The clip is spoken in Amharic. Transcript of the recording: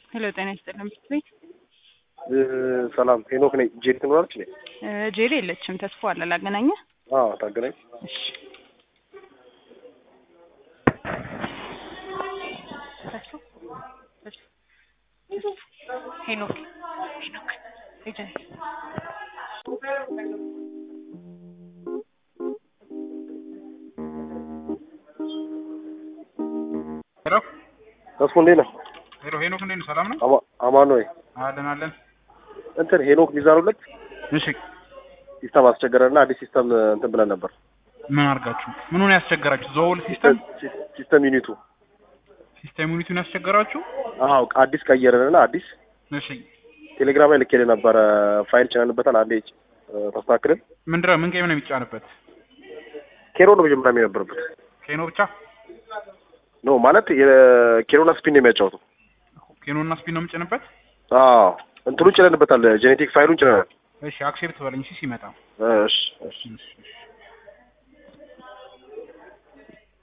ሄሎ ጤና ይስጥልን ብስት ቤት ሰላም ሄኖክ ነኝ። ጄሪ ትኖራለች ነ ጄሪ የለችም። ተስፎ አለ ላገናኘ ታገናኝ። እሺ ተስፎ ተስፎ ሄኖክ ሄኖክ ኤጀንት ሄሎ ተስፎ እንዴት ነህ? ሄሎ ሄኖክ እንዴት ነው? ሰላም ነው? አማ- አማን ወይ አለን አለን። እንትን ሄኖክ ሚዛን ሁለት እሺ ሲስተም አስቸገረና አዲስ ሲስተም እንትን ብለን ነበር። ምን አድርጋችሁ? ምን ሆነ ያስቸገራችሁ? ዘውል ሲስተም ሲስተም ዩኒቱ ሲስተም ዩኒቲውን ያስቸገራችሁ? አዎ አዲስ ቀየረንና አዲስ እሺ ቴሌግራም ላይ ልኬልህ ነበረ። ፋይል ጭነንበታል። አንዴ ተስተካክልን። ምንድነው? ምን ጌም ነው የሚጫንበት? ኬሮ ነው መጀመሪያ የሚነበርበት ኬኖ ብቻ? ኖ ማለት የኬሮና ስፒን ነው የሚያጫወተው። ኬኖ እና ስፒን ነው የምጭንበት? አዎ እንትኑ ጭነንበታል። ጄኔቲክ ፋይሉን ጭነናል። እሺ አክሴፕት በለኝ እሺ ሲመጣ እሺ እሺ እሺ እሺ